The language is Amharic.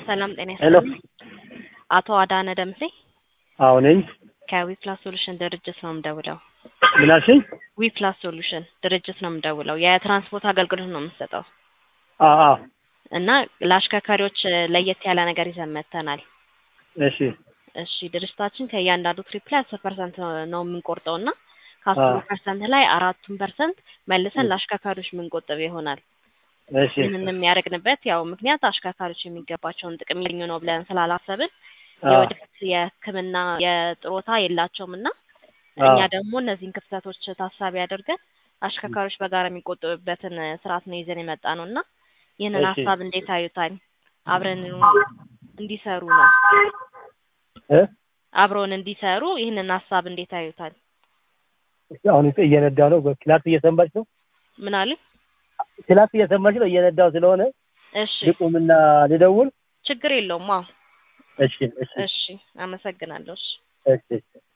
ሰላም ጤና ሄሎ ይስጥልኝ። አቶ አዳነ ደምሴ አዎ ነኝ። ከዊፕላስ ሶሉሽን ድርጅት ነው የምደውለው። ምን አልሽኝ? ዊፕላስ ሶሉሽን ድርጅት ነው የምደውለው። የትራንስፖርት አገልግሎት ነው የምንሰጠው አዎ አዎ እና ለአሽከርካሪዎች ለየት ያለ ነገር ይዘን መጥተናል። እሺ እሺ ድርጅታችን ከእያንዳንዱ ትሪፕ ላይ አስር ፐርሰንት ነው የምንቆርጠው እና ከአስሩ ፐርሰንት ላይ አራቱን ፐርሰንት መልሰን ለአሽከርካሪዎች የምንቆጥብ ይሆናል። እሺ ይህንን የሚያደርግንበት ያው ምክንያት አሽከርካሪዎች የሚገባቸውን ጥቅም ያገኙ ነው ብለን ስላላሰብን አዎ የወደፊት የሕክምና የጥሮታ የላቸውም እና እኛ ደግሞ እነዚህን ክፍተቶች ታሳቢ አድርገን አሽከርካሪዎች በጋራ የሚቆጥቡበትን ስርዓት ነው ይዘን የመጣ ነው እና ይህንን እሺ ሀሳብ እንዴት አዩታል? አብረን እንዲሰሩ ነው እ አብረውን እንዲሰሩ ይህንን ሀሳብ እንዴት አዩታል? አሁን እየነዳው ነው። ክላስ እየሰማች ነው። ምን አሉ? ክላስ እየሰማች ነው። እየነዳው ስለሆነ እሺ ልቁምና ልደውል። ችግር የለውም። አዎ እሺ እሺ እሺ አመሰግናለሁ። እሺ እሺ